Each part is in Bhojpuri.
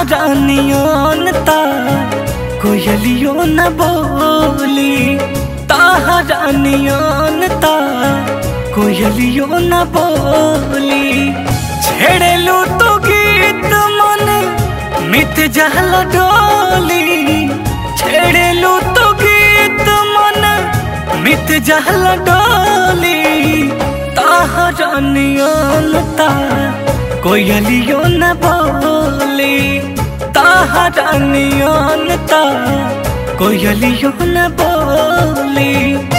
ताहरानियन ता कोयलियो न बोली ताहरानियन ता कोयलियो न बोली छेड़ेलू तो गीत मन मित जहल डोली छेड़ेलू तो गीत मन मित जहल डोली ताहरानियन ता कोयलियो न बोली ताहरानियन ता कोयलियो न बोली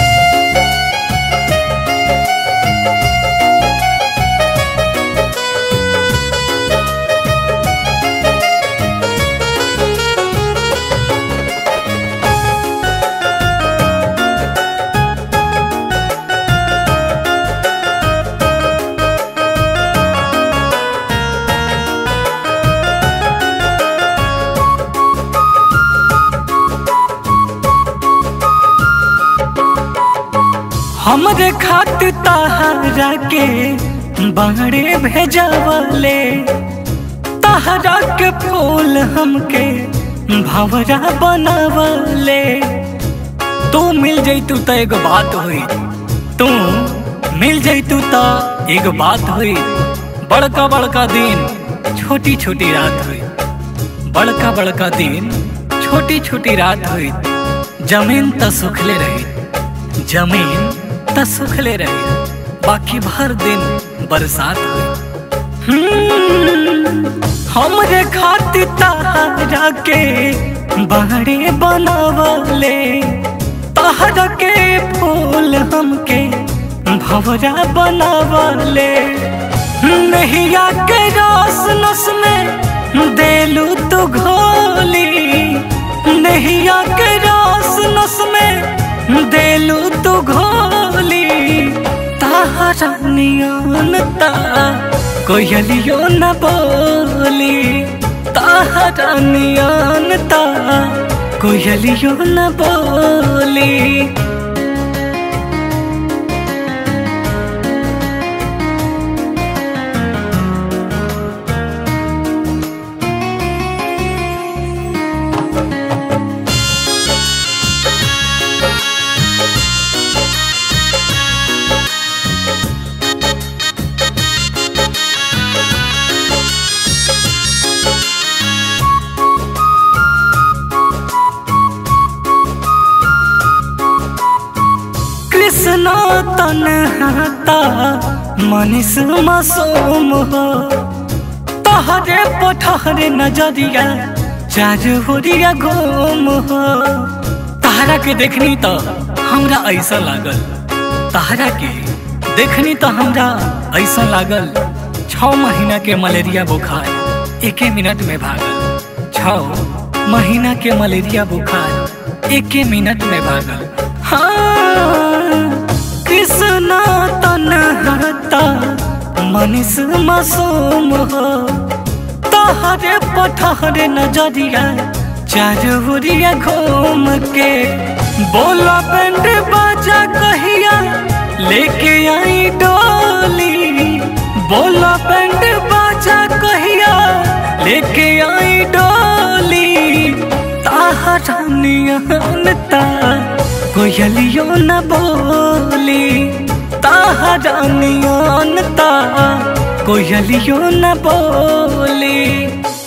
हमरे खातिर तहरा के बाड़े भेजवले तहरा के फूल हमके भवरा बनवले तू मिल जैतू तो एगो बात हुई तू मिल जैतू तो एगो बात हुई बड़का बड़का दिन छोटी छोटी रात हुई बड़का बड़का दिन छोटी छोटी रात हुई जमीन त सुखले रही जमीन त सुखले रही बाकी भर दिन बरसात हुई हम्म, हमरे खातिर तहरा के बाड़े बनावले तहरा के फूल हमके भवरा बनावले नैया के रस नस में देलू तू घोली नैया के रस नस में देलू तू घोली तारा नियन ता कोयलियो न बोली तारा नियन ता कोयलियो न बोली कृष्ण तनहता मनीष मासूम हो तहरे पठहरे नजरिया चारोरिया घूम हो तहरा के देखनी तो हमरा ऐसा लागल तहरा के देखनी तो हमरा ऐसा लागल छ महीना के मलेरिया बुखार एके मिनट में भागल छ महीना के मलेरिया बुखार एके मिनट में भागल हाँ कृष्ण तनहता मनीष मासूम हो तहरे पठहरे नजरिया चारोरिया घूम के बोला बैंड बाजा कहिया लेके आई डोली बोला बैंड बाजा कहिया लेके आई डोली ताहरा नियन ता कोयलियो न बोली ताहरा नियन ता कोयलियो न बोली